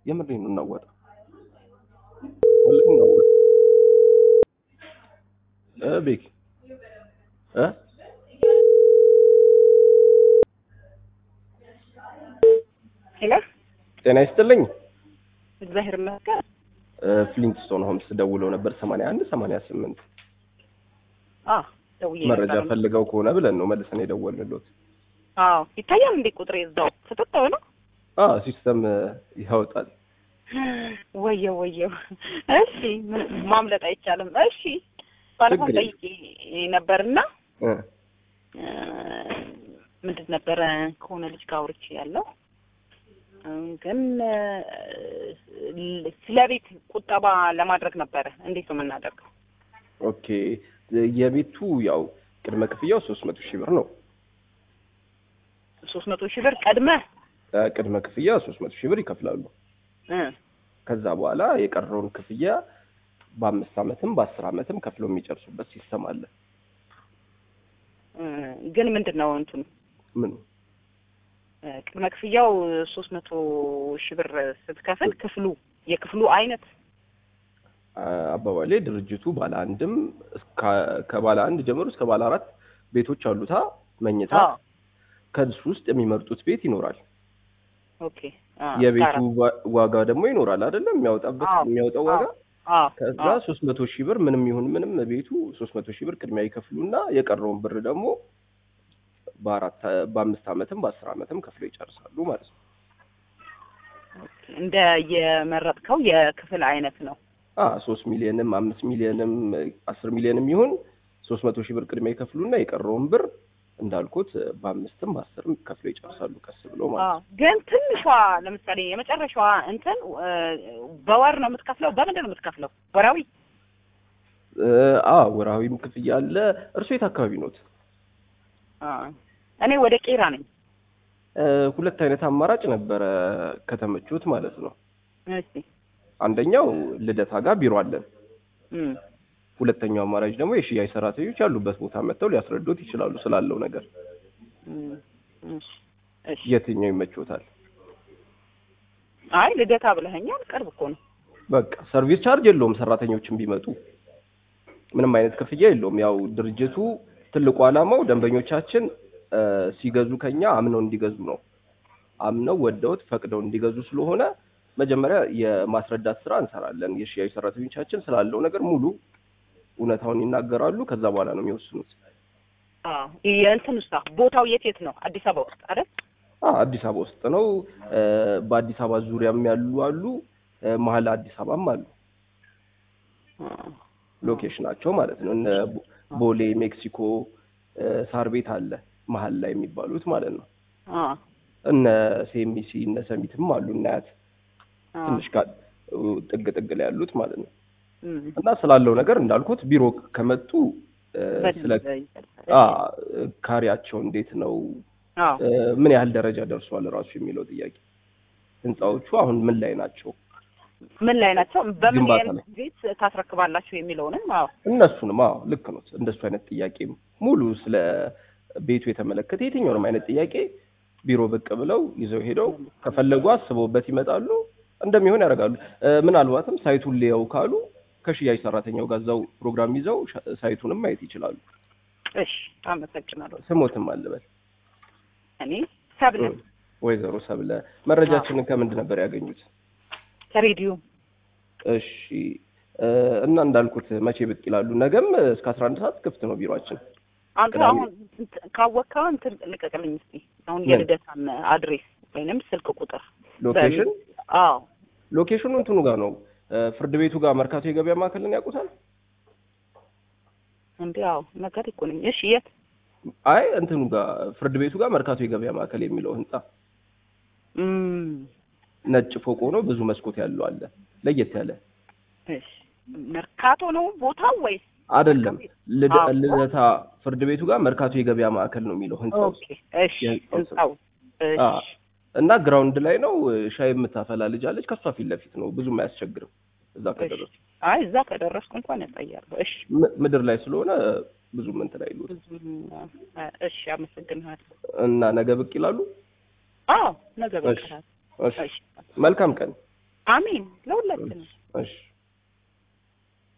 የምሬን ነው እናዋጣ ወላሂ እናዋጣ እ ቤኪ እ ሄሎ ጤና ይስጥልኝ እግዚአብሔር ይመስገን። ፍሊንትስቶን ሆምስ ደውለው ነበር ሰማንያ አንድ ሰማንያ ስምንት አ ደውዬ መረጃ ነበር። ፈልገው ከሆነ ብለን ነው መልሰን የደወልንሎት አዎ ይታያል እንዴ ቁጥሬ እዛው ፍጥጥ ነው። አ ሲስተም ያወጣል ወየው ወየው። እሺ ምን- ማምለጥ አይቻልም። እሺ ባለፈው ችግር ጠይቄ ነበርና እ እ፣ ምንድን ነበረ ከሆነ ልጅ ጋር አውርቼ ያለው እ፣ ግን እ፣ ስለ ቤት ቁጠባ ለማድረግ ነበረ። እንዴት ነው የምናደርገው? ኦኬ የቤቱ ያው ቅድመ ክፍያው ሶስት መቶ ሺህ ብር ነው ሶስት መቶ ሺህ ብር ቀድመህ እ ቅድመ ክፍያ ሶስት መቶ ሺህ ብር ይከፍላሉ እ፣ ከዛ በኋላ የቀረውን ክፍያ በአምስት አመትም በአስር አመትም ከፍለው የሚጨርሱበት ሲስተም አለ እ፣ ግን ምንድን ነው እንትኑ ምን እ፣ ቅድመ ክፍያው ሶስት መቶ ሺህ ብር ስትከፍል ክፍሉ የክፍሉ አይነት አባባሌ ድርጅቱ ባለ አንድም እስከ- ከባለ አንድ ጀምሮ እስከ ባለ አራት ቤቶች አሉታ መኝታ አዎ ከእሱ ውስጥ የሚመርጡት ቤት ይኖራል ኦኬ አ፣ የቤቱ አራት። ዋ- ዋጋ ደግሞ ይኖራል አይደለም የሚያወጣበት አዎ፣ የሚያወጣው ዋጋ አዎ ከዛ አዎ ሶስት መቶ ሺህ ብር ምንም ይሁን ምንም ቤቱ ሶስት መቶ ሺህ ብር ቅድሚያ ይከፍሉና የቀረውን ብር ደግሞ በአራት በአምስት አመትም በአስር አመትም ከፍለው ይጨርሳሉ ማለት ነው እንደ የመረጥከው የክፍል አይነት ነው። አ ሶስት ሚሊዮንም አምስት ሚሊዮንም አስር ሚሊዮንም ይሁን ሶስት መቶ ሺህ ብር ቅድሚያ ይከፍሉና የቀረውን ብር እንዳልኩት በአምስትም በአስርም ከፍለው ይጨርሳሉ ቀስ ብሎ ማለት አዎ ነው ግን ትንሿ ለምሳሌ የመጨረሻዋ እንትን እ፣ በወር ነው የምትከፍለው? በምንድን ነው የምትከፍለው? ወራዊ? እ፣ አ ወርሃዊም ክፍያ አለ እርሶ የት አካባቢ ኖት አ፣ እኔ ወደ ቄራ ነኝ። እ፣ ሁለት አይነት አማራጭ ነበረ ከተመቹት ማለት ነው እሺ አንደኛው ልደታ ጋር ቢሮ አለን እም፣ ሁለተኛው አማራጭ ደግሞ የሽያጭ ሰራተኞች ያሉበት ቦታ መጥተው ሊያስረዱት ይችላሉ ስላለው ነገር እም፣ እሺ እሺ። የትኛው ይመችዎታል አይ ልደታ ብለኸኛል፣ ቅርብ እኮ ነው። በቃ ሰርቪስ ቻርጅ የለውም ሰራተኞችን ቢመጡ ምንም አይነት ክፍያ የለውም ያው ድርጅቱ ትልቁ ዓላማው ደንበኞቻችን እ፣ ሲገዙ ከኛ አምነው እንዲገዙ ነው አምነው ወደውት ፈቅደው እንዲገዙ ስለሆነ መጀመሪያ የማስረዳት ስራ እንሰራለን የሽያጭ ሰራተኞቻችን ስላለው ነገር ሙሉ እውነታውን ይናገራሉ ከዛ በኋላ ነው የሚወስኑት አዎ የእንትን ውስጥ ቦታው የት የት ነው? አዲስ አበባ ውስጥ አይደል? አ አዲስ አበባ ውስጥ ነው እ፣ በአዲስ አበባ ዙሪያም ያሉ አሉ እ፣ መሀል አዲስ አበባም አሉ ሎኬሽናቸው ማለት ነው እነ ቦ- ቦሌ ሜክሲኮ እ፣ ሳር ቤት አለ መሀል ላይ የሚባሉት ማለት ነው አ እነ ሴሚሲ እነ ሰሚትም አሉ እናያት አ ትንሽ ጋ ጥግ ጥግ ላይ ያሉት ማለት ነው እም፣ እና ስላለው ነገር እንዳልኩት ቢሮ ከመጡ እ፣ ስለ በደንብ ይገልጻል። አ ካሪያቸው እንዴት ነው አዎ እ፣ ምን ያህል ደረጃ ደርሷል ራሱ የሚለው ጥያቄ ህንፃዎቹ አሁን ምን ላይ ናቸው ምን ላይ ናቸው? በምን ግንባታ ያህል ላይ። ቤት ታስረክባላችሁ የሚለውንም አዎ እነሱንም አዎ ልክ ነው እንደሱ አይነት ጥያቄም ሙሉ ስለ ቤቱ የተመለከተ የትኛውንም አይነት ጥያቄ ቢሮ ብቅ ብለው ይዘው ሄደው ከፈለጉ አስበውበት ይመጣሉ እንደሚሆን ያደርጋሉ እ፣ ምናልባትም ሳይቱን ሊያው ካሉ ከሽያጭ ሰራተኛው ጋር እዛው ፕሮግራም ይዘው ሻ- ሳይቱንም ማየት ይችላሉ እሺ አመሰግናለሁ። ስሞትም አልበል እኔ ሰብለ እ፣ ወይዘሮ ሰብለ መረጃችንን ከምንድን ነበር ያገኙት ከሬዲዮ እሺ እ፣ እና እንዳልኩት መቼ ብቅ ይላሉ ነገም እስከ አስራ አንድ ሰዓት ክፍት ነው ቢሮአችን አንተ ቅዳሜ። አሁን እንትን ካወቅከው እንትን ልቀቅልኝ እስኪ አሁን ምን? የልደታን አድሬስ ወይንም ስልክ ቁጥር ሎኬሽን አዎ ሎኬሽኑ እንትኑ ጋር ነው እ፣ ፍርድ ቤቱ ጋር መርካቶ የገበያ ማዕከልን ያውቁታል እንዴ አዎ ነገር እኮ ነኝ እሺ የት አይ እንትኑ ጋር ፍርድ ቤቱ ጋር መርካቶ የገበያ ማዕከል የሚለው ህንጻ እም ነጭ ፎቅ ሆኖ ብዙ መስኮት ያለው አለ ለየት ያለ እሺ መርካቶ ነው ቦታው ወይስ አይደለም ልደ- አዎ። ልደታ ፍርድ ቤቱ ጋር መርካቶ የገበያ ማዕከል ነው የሚለው ህንጻው ኦኬ እሺ የህንጻው ስም። ህንጻው አ፣ እሺ እና ግራውንድ ላይ ነው ሻይ የምታፈላ ልጅ አለች ከሷ ፊት ለፊት ነው ብዙም አያስቸግርም እዛ ከደረሱ አይ እዛ ከደረስኩ እንኳን ያሳያለሁ እሺ ም- ምድር ላይ ስለሆነ ብዙም እንትን አይሉት ብዙም አ፣ እሺ አመሰግንሃለሁ እና ነገ ብቅ ይላሉ አዎ ነገ በቃ እሺ እሺ እሺ መልካም ቀን አሜን ለሁላችንም። እሺ